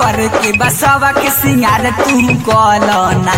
कर के बसवा के सिंगार तू कलना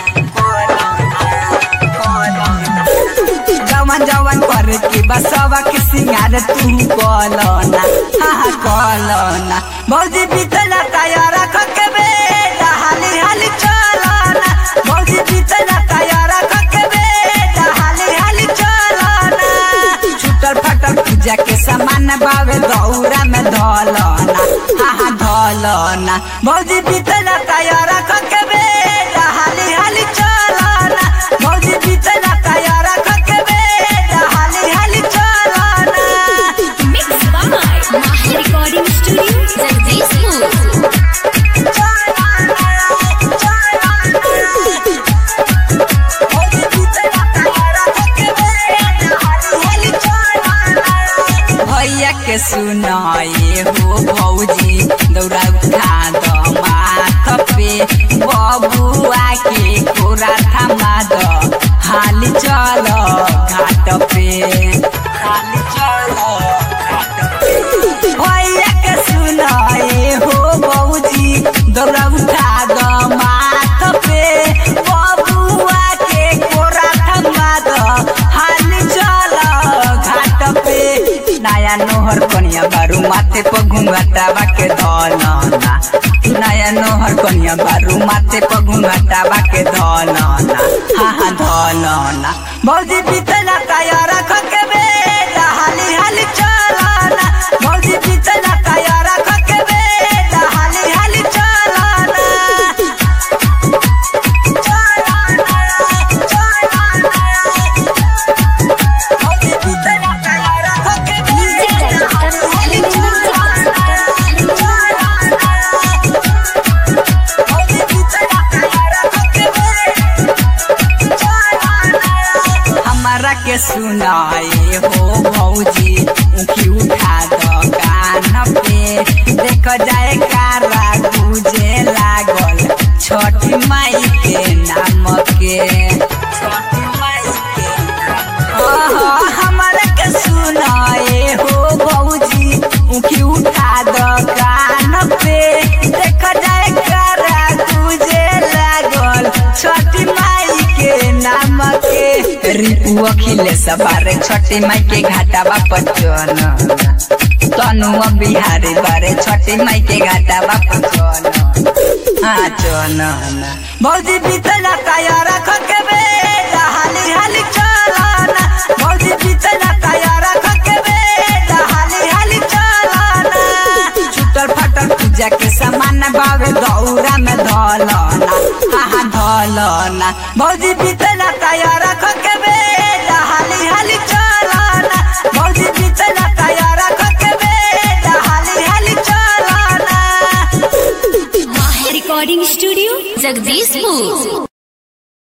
जवन जवन कर के बसवा के सिंगार तू कलना हाँ कलना भौजी बीतला तैयार रख के बेटा हाली हाली चलना भौजी बीतला तैयार रख के बेटा हाली हाली चलना छुटल फटल पूजा के सामान बावे दौरा में धलना हाँ धलना भौजी बीतला तैयार रख के बेटा हाली हाली चलना भौजी बीतला तैयार रख के बेटा हाली हाली चलना Mixed by Mahi Recording Studio, Jagdishpur. भैया के सुनाए हो भौजी दौड़ा उठा द माथ पे बबुआ के कोरा थमा द हाली चल घाट पे हाली चल घाट पे भैया के सुनाए हो भौजी दौड़ा उठा द माथ पे बबुआ के कोरा थमा द हाली चल घाट पे नया नोहर कनिया बारू माथे पर घुंघटावा के धलना नया नोहर कनिया बारू माथे पर घुंघटावा के धलना हाँ हाँ धलना भौजी बीतला तैयार रख के बेटा हाली हाली चलना भौजी बीतला तैयार रख के बेटा हाली हाली चलना Music director, हमारा के सुनाए हो भौजी उखी उठा द कान पे देख जाए कारा गुजे लागल छठी माई के नाम के छठी माई के नाम ओहो, हमारा के सुनाए हो भौजी उखी उठा द कान पे देख जाए कारा गुजे लागल छठी माई के नाम के रिपु अखिले सवारे छठी माई के घाटावा पचन तनुआ बिहारी बारे छठी माई के घाटावा पचन हाँ चन भौजी बीतला तैयार रख के बेटा हाली हाली चलना भौजी बीतला तैयार रख के बेटा हाली हाली चलना छुटल फटल पूजा के सामान बावे दौरा में धलना हाँ धलना भौजी बीतला तैयार रख के बेटा हाली हाली चलना भौजी बीतला तैयार रख के बेटा हाली हाली चलना Mahi Recording Studio, Jagdishpur.